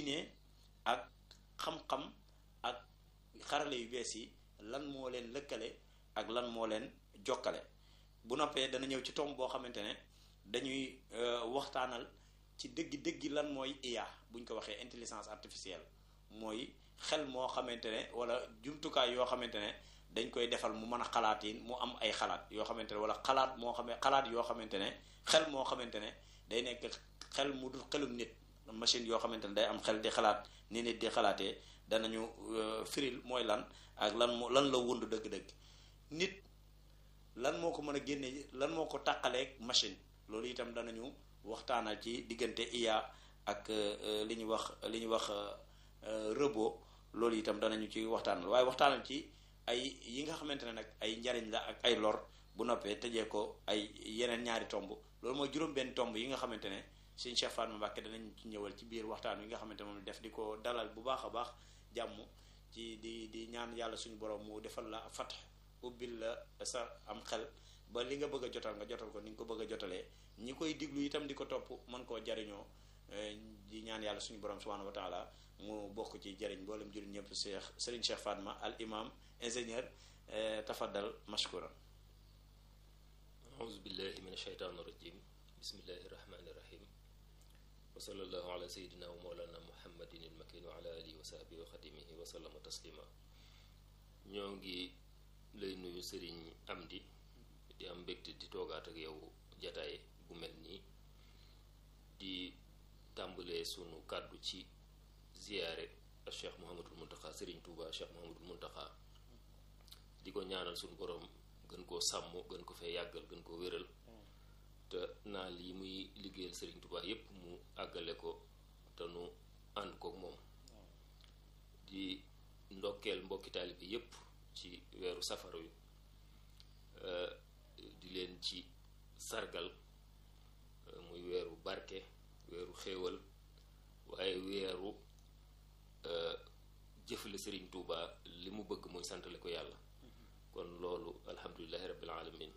diine ak xam-xam ak xarale yu bees yi lan moo leen lëkkale ak lan moo leen jokkale bu noppee dana ñëw ci tomb boo xamante ne dañuy waxtaanal ci dëggi dëggi lan mooy IA buñ ko waxee intelligence artificielle mooy xel moo xamante ne wala jumtukaay yoo xamante ne dañ koy defal mu mën a xalaat yi mu am ay xalaat yoo xamante ne wala xalaat moo xam xalaat yoo xamante ne xel moo xamante ne day nekk xel mu dul xelum nit machine yoo xamante ne day am xel di xalaat ni nit di xalaatee danañu firil mooy lan ak lan moo lan la wund dëgg-dëgg nit lan moo ko mën a génne lan moo ko tàqaleeg machine loolu itam danañu waxtaanal ci diggante IA ak li ñuy wax li ñuy wax robot loolu itam danañu ci waxtaanal waaye waxtaanal ci ay yi nga xamante ne nag ay njariñ la ak ay lor bu noppee tëjee ko ay yeneen ñaari tomb loolu mooy juróom-benn tomb yi nga xamante ne sëñ Cheikh Fatma Mbacké danañ ci ñëwal ci biir waxtaan wi nga xamante moom def di ko dalal bu baax a baax jàmm ci di di ñaan yàlla suñu borom mu defal la fat ubbil la sa am xel ba li nga bëgg a jotal nga jotal ko ni nga ko bëgg a jotalee ñi koy diglu itam di ko topp mën koo jariñoo di ñaan yàlla suñu borom subhanahu wa taala mu bokk ci jariñ mboolem jullit ñëpp Cheikh Serigne Cheikh Fatma al imam ingénieur tafaddal mashkuran auzu billahi min ashaytaan irajim bismillahi irrahmani irrahim wa sallallahu ala sayidina wa mawlana muhammadin ilmakin wa ala alihi wa sahbihi wa xadimihi wa sallama taslima ñoo ngi lay nuyu sëriñ Amdi di am mbégte di toogaat ak yow jataay bu mel nii di tàmbalee sunu kàddu ci ziyaare ak cheikh Mouhamadul Muntaxa sëriñ Tuuba cheikh Mouhamadul Muntaxa di ko ñaanal sunu borom gën koo sàmm gën ko fee yàggal gën koo wéral te naal yi muy liggéeyal sëriñ Tuuba yépp mu àggale ko te nu ànd kook moom di ndokkeel mbokki taalibe yépp ci weeru safar wi di leen ci sargal muy weeru barke weeru xéewal waaye weeru jëfale sëriñ Tuuba li mu bëgg mooy santale ko yàlla kon loolu alhamdulilahi rabbil alamin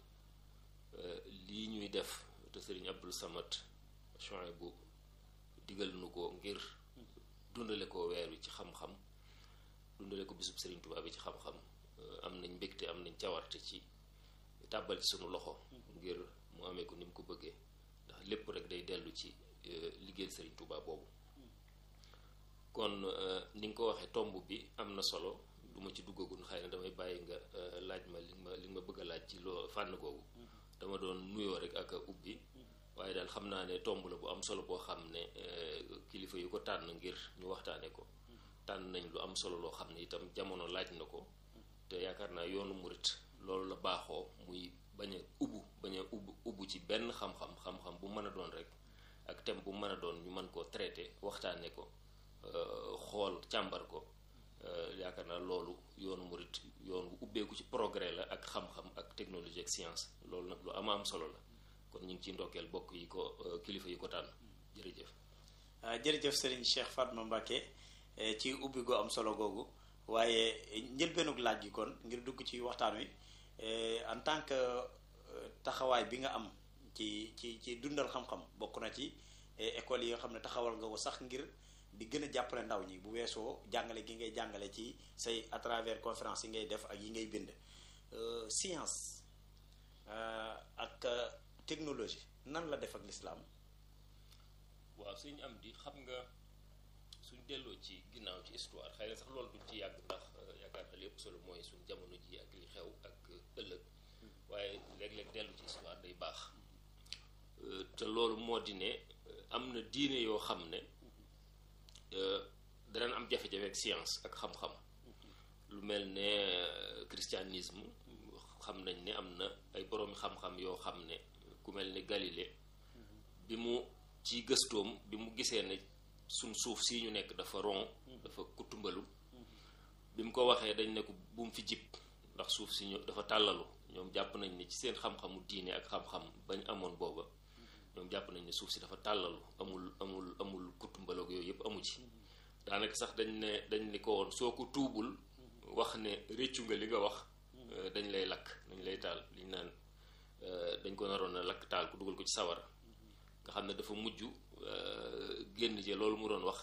lii ñuy def te sëriñ Abdul Samad bu digal nu ko ngir dundale ko weer wi ci xam-xam dundale ko bisub sëriñ Tuuba bi ci xam-xam am nañ mbégte am nañ cawarte ci tàbbal ci sunu loxo ngir mu amee ko ni mu ko bëggee ndax lépp rek day dellu ci liggéeyal sëriñ Tuuba boobu kon ni nga ko waxee tomb bi am na solo du ma ci duggagul xëy na damay bàyyi nga laaj ma li ma li ma bëgg a laaj ci loo fànn googu dama doon nuyoo rek ak a ubbi waaye daal xam naa ne tomb la bu am solo boo xam ne kilifa yu ko tànn ngir ñu waxtaane ko tànn nañ lu am solo loo xam ne itam jamono laaj na ko te yaakaar naa yoonu murit loolu la baaxoo muy bañ a ubbu bañ a ubbu ubbu ci benn xam-xam xam-xam bu mën a doon rek ak thème bu mën a doon ñu mën koo traité waxtaane ko xool càmbar ko yaakaar naa loolu yoonu murit yoon bu ubbeeku ci progrès la ak xam-xam ak technologie ak science loolu nag lu ama am solo la kon ñu ngi ciy ndokkeel bokk yi ko kilifa yi ko tànn jërëjëf jërëjëf Serigne Cheikh Fatma Mbacké ci ubbi goo am solo googu waaye njëlbeenug laaj gi kon ngir dugg ci waxtaan wi en tant que taxawaay bi nga am ci ci ci dundal xam-xam bokk na ci école yi nga xam ne taxawal nga ko sax ngir di gën a jàppale ndaw ñi bu weesoo jàngale gi ngay jàngale ci say à travers conférence yi ngay def ak yi ngay bind science ak technologie nan la def ak lislaam waaw suñu am di xam nga suñ delloo ci ginnaaw ci histoire xëy na sax loolu duñ ci yàgg ndax yaakaar na lépp solo mooy suñ jamono ji ak li xew ak ëllëg waaye léeg-léeg dellu ci histoire day baax te loolu moo di ne am na diine yoo xam ne danañ am jafe-jafe ak science ak xam-xam lu mel ne christianisme xam nañ ne am na ay boroomi xam-xam yoo xam ne ku mel ne Galilée bi mu ci gëstoom bi mu gisee ne suñ suuf si ñu nekk dafa ron dafa kutumbalu bi mu ko waxee dañ ne ko bu mu fi jib ndax suuf si ñu dafa tàllalu ñoom jàpp nañ ne ci seen xam-xamu diine ak xam-xam bañ amoon booba ñoom jàpp nañ ne suuf si dafa tàllalu amul amul amul kutumbaloog yooyu yëpp amu ci daanaka sax dañ ne dañ ne ko woon soo ko tuubul wax ne réccu nga li nga wax dañ lay lakk dañ lay taal liñ naan dañ ko naroon a lakk taal ku dugal ko ci sawara nga xam ne dafa mujj génn je loolu mu doon wax